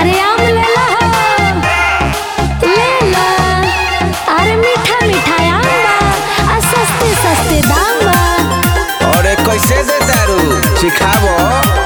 अरे आम ले लो ले लो अरे मीठा मीठा आम बा आ सस्ते सस्ते दाम बा अरे कैसे दे तारू सिखाबो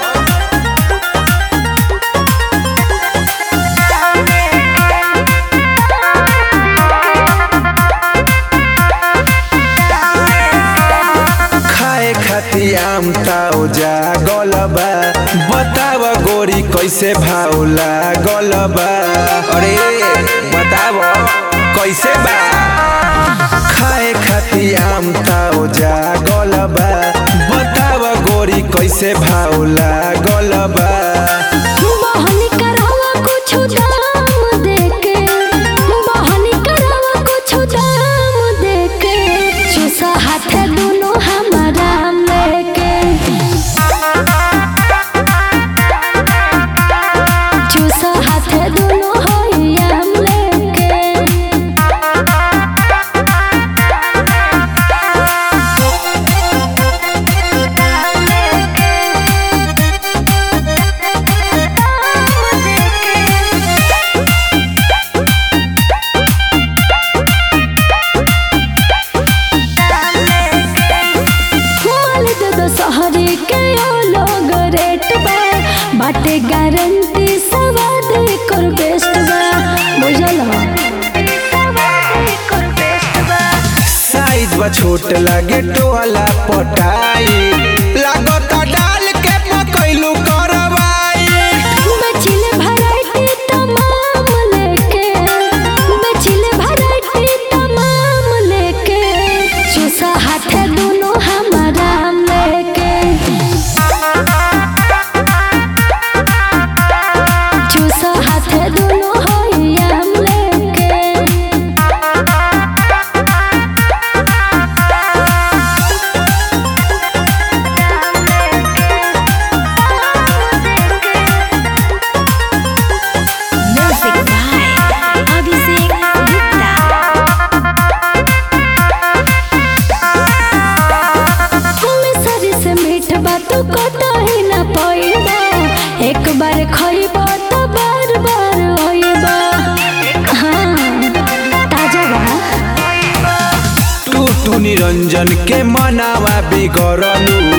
खाए खाती आम ताओ जा गलबा बताव गोरी कैसे भाव लागलबा अरे बताव कैसे बा खाए खाती आम ताओ जा गलबा बताव गोरी कैसे भाव लागलबा बहनी करावा कुछु दाम देके बहनी करावा कुछु दाम देके चूसा हाथे दुनो हमारा लेके चूसा हाथे दुनो होइया लेके माल दे दो सहरी के ओ लोग रेट बा बाटे गारंटी सवाद कर बेस्ट बा बुझल साइज बा छोट लागे टोला पटाई लागता डाल के पकैलू करवाई बचिले वैरायटी तमाम लेके बचिले वैरायटी तमाम लेके चूसा हाथे दोनों हमारा लेके चूसा हाथे दोनों होइया लेके Music by Abhishek Gupta. हमें सरी से मीठ बात कतो ही न पइबा एक बार खइबा तो बार बार होइबा हाँ ताजा बा टू टू निरंजन के मनावा बिगड़लू